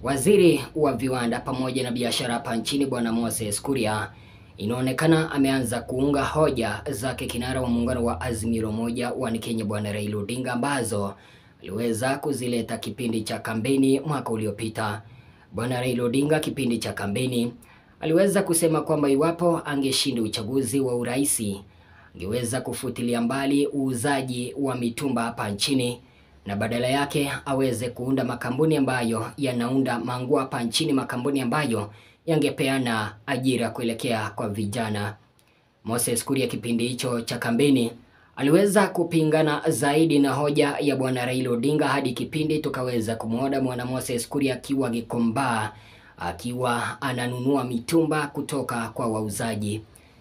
Waziri wa viwanda pamoja na biashara hapa nchini Bwana Moses Kuria inaonekana ameanza kuunga hoja zake kinara wa muungano wa Azimio la Umoja wa Kenya Bwana Raila Odinga ambazo aliweza kuzileta kipindi cha kampeni mwaka uliopita. Bwana Raila Odinga kipindi cha kampeni aliweza kusema kwamba iwapo angeshinda uchaguzi wa uraisi angeweza kufutilia mbali uuzaji wa mitumba hapa nchini na badala yake aweze kuunda makampuni ambayo yanaunda manguo hapa nchini, makampuni ambayo yangepeana ajira kuelekea kwa vijana. Moses Kuria kipindi hicho cha kampeni aliweza kupingana zaidi na hoja ya bwana Raila Odinga hadi kipindi tukaweza kumwona bwana Moses Kuria akiwa Gikomba akiwa ananunua mitumba kutoka kwa wauzaji.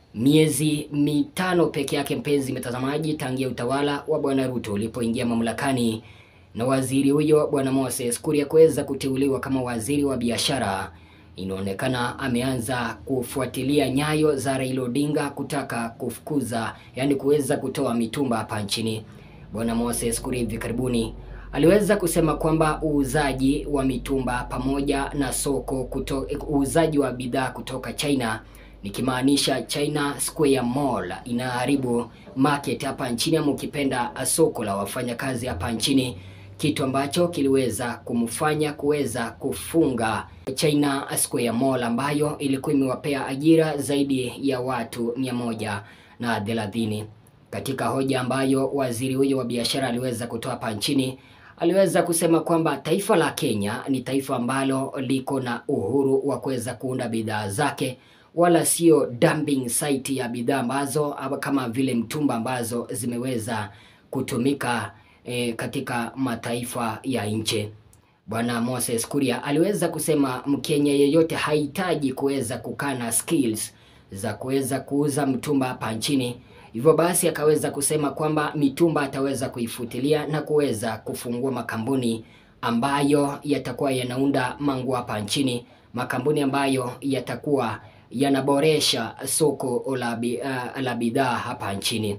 Miezi mitano peke yake, mpenzi mtazamaji, tangia utawala wa bwana Ruto ulipoingia mamlakani na waziri huyo bwana Moses Kuria kuweza kuteuliwa kama waziri wa biashara, inaonekana ameanza kufuatilia nyayo za Raila Odinga kutaka kufukuza, yani kuweza kutoa mitumba hapa nchini. Bwana Moses Kuria hivi karibuni aliweza kusema kwamba uuzaji wa mitumba pamoja na soko kuto, uuzaji wa bidhaa kutoka China nikimaanisha China Square Mall inaharibu market hapa nchini, ama ukipenda soko la wafanyakazi hapa nchini, kitu ambacho kiliweza kumfanya kuweza kufunga China Square Mall ambayo ilikuwa imewapea ajira zaidi ya watu mia moja na thelathini. Katika hoja ambayo waziri huyo wa biashara aliweza kutoa hapa nchini aliweza kusema kwamba taifa la Kenya ni taifa ambalo liko na uhuru wa kuweza kuunda bidhaa zake wala sio dumping site ya bidhaa ambazo kama vile mtumba ambazo zimeweza kutumika e, katika mataifa ya nje. Bwana Moses Kuria aliweza kusema Mkenya yeyote hahitaji kuweza kukaa na skills za kuweza kuuza mtumba hapa nchini. Hivyo basi akaweza kusema kwamba mitumba ataweza kuifutilia na kuweza kufungua makampuni ambayo yatakuwa yanaunda manguo hapa nchini, makampuni ambayo yatakuwa yanaboresha soko la uh, la bidhaa hapa nchini.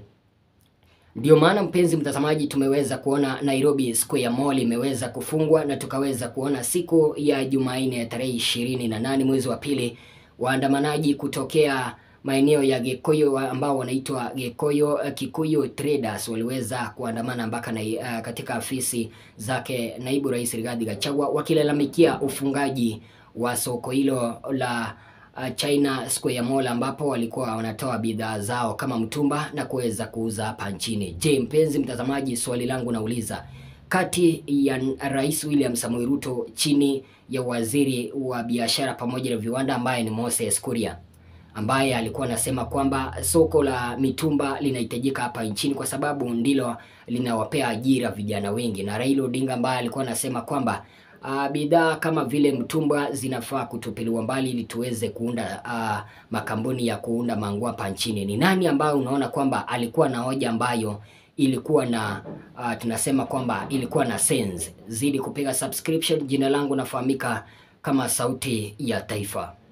Ndio maana mpenzi mtazamaji, tumeweza kuona Nairobi Square Mall imeweza kufungwa na tukaweza kuona siku ya Jumanne ya tarehe ishirini na nane mwezi wa pili waandamanaji kutokea maeneo ya Gikuyu ambao wanaitwa Gikuyu Kikuyu Traders waliweza kuandamana mpaka na uh, katika afisi zake naibu rais Rigathi Gachagua wakilalamikia ufungaji wa soko hilo la uh, China Square Mall ambapo walikuwa wanatoa bidhaa zao kama mtumba na kuweza kuuza hapa nchini. Je, mpenzi mtazamaji, swali langu nauliza, kati ya Rais William Samoei Ruto chini ya waziri wa biashara pamoja na viwanda ambaye ni Moses Kuria ambaye alikuwa anasema kwamba soko la mitumba linahitajika hapa nchini kwa sababu ndilo linawapea ajira vijana wengi, na Raila Odinga ambaye alikuwa anasema kwamba uh, bidhaa kama vile mtumba zinafaa kutupiliwa mbali ili tuweze kuunda uh, makampuni ya kuunda manguo hapa nchini. Ni nani ambayo unaona kwamba alikuwa na hoja ambayo ilikuwa na uh, tunasema kwamba ilikuwa na sense? Zidi kupiga subscription. Jina langu nafahamika kama Sauti ya Taifa.